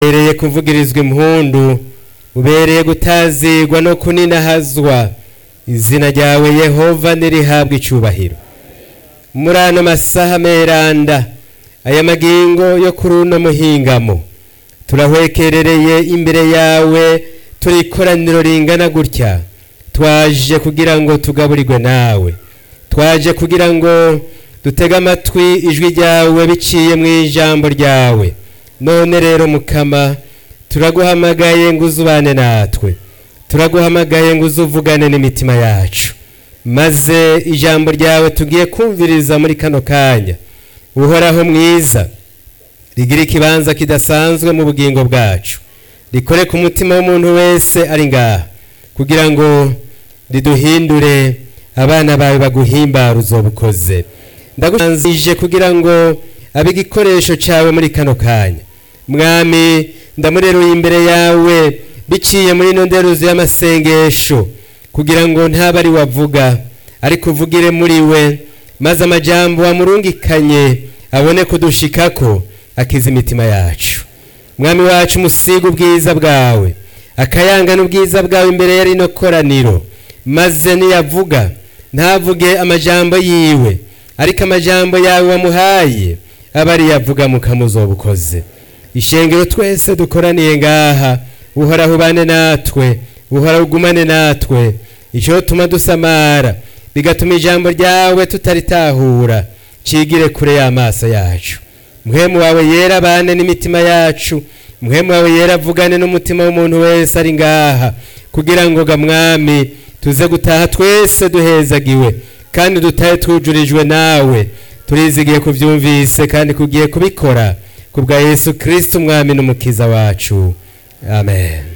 ubereye kuvugirizwa impundu ubereye gutazigwa no kuninahazwa izina ryawe yehova nirihabwa icubahiro muri ano masaha meranda aya magingo yo kuri uno muhingamo turahwekerereye imbere yawe turi ikoraniro ringana gutya twaje kugira ngo tugaburirwe nawe twaje kugira ngo dutege amatwi ijwi ryawe biciye mu ijambo ryawe none rero mukama turaguhamagaye ngo uzubane natwe turaguhamagaye ngo uzuvugane n'imitima yacu maze ijambo ryawe tugiye kumviriza muri kano kanya uhoraho mwiza rigira ikibanza kidasanzwe mu bugingo bwacu rikore ku mutima w'umuntu wese ari ngaha kugira ngo riduhindure abana bawe baguhimbara uzobukoze ndagusanzije kugira ngo abe igikoresho cyawe muri kano kanya mwami ndamureruye imbere yawe biciye muri ino nderuzi y'amasengesho kugira ngo ntabe ari wavuga ariko uvugire muri we maze amajambo wamurungikanye abone kudushikako akiza imitima yacu mwami wacu umusiga ubwiza bwawe akayangana ubwiza bwawe imbere ya rino koraniro maze niyavuga ntavuge amajambo yiwe ariko amajambo yawe wamuhaye aba ari yavuga mukamuzobukoze ishengero twese dukoraniye ngaha uhoraho ubane natwe uhoraho ugumane natwe icyo tuma dusamara bigatuma ijambo ryawe tutaritahura cigire kure y'amaso yacu muhemu wawe yera abane n'imitima yacu muhemu wawe yera avugane n'umutima w'umuntu wese ari ngaha kugira ngo gamwami tuze gutaha twese duhezagiwe kandi dutahe tujurijwe nawe turizigiye kubyumvise kandi kugiye kubikora kubwa yesu kirisiti umwami n'umukiza wacu amen